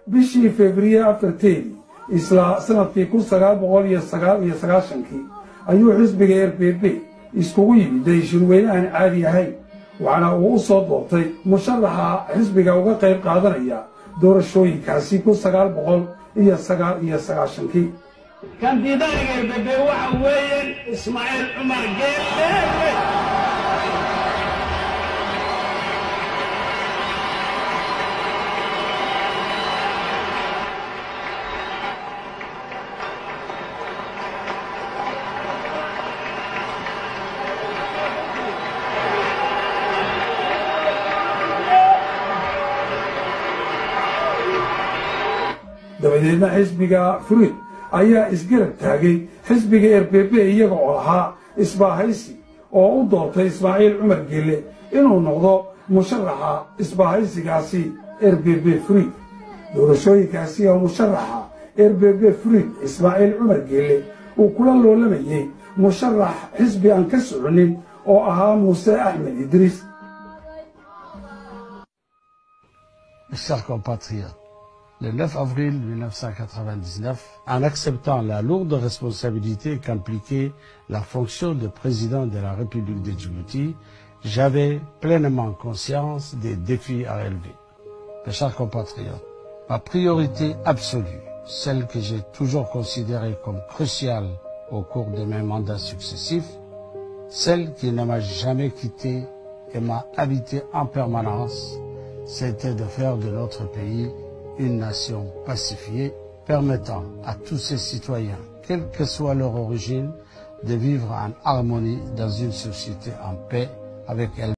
bishii februye afarteedii isla sanadkii kun sagaal boqol iyo sagaal iyo sagaashankii ayuu xisbiga r b b iskugu yimiday shirweyne aan caadi ahayn waxaana uu u soo doortay musharaxa xisbiga uga qayb qaadanaya doorashooyinkaasi kun sagaal boqol iyo sagaal iyo sagaashankii kandidaaniga rbebe waxa weeyaan ismaaciil cumar geelle dabadeedna xisbiga furid ayaa isgarab taagay xisbiga r b b iyaga oo ahaa isbaahaysi oo u doortay ismaaciil cumar geelle inuu noqdo musharaxa isbaahaysigaasi r b b furid doorashooyinkaasi oo musharaxa r b b furid ismaaciil cumar geelle uu kula loolamayey musharax xisbi aan ka soconin oo ahaa muuse axmed idriis Chers compatriotes, le 9 avril 1999, en acceptant la lourde responsabilité qu'impliquait la fonction de président de la République de Djibouti, j'avais pleinement conscience des défis à relever. Mes chers compatriotes, ma priorité absolue, celle que j'ai toujours considérée comme cruciale au cours de mes mandats successifs, celle qui ne m'a jamais quitté et m'a habité en permanence, c'était de faire de notre pays une nation pacifiée, permettant à tous ses citoyens, quelle que soit leur origine, de vivre en harmonie dans une société en paix avec elle.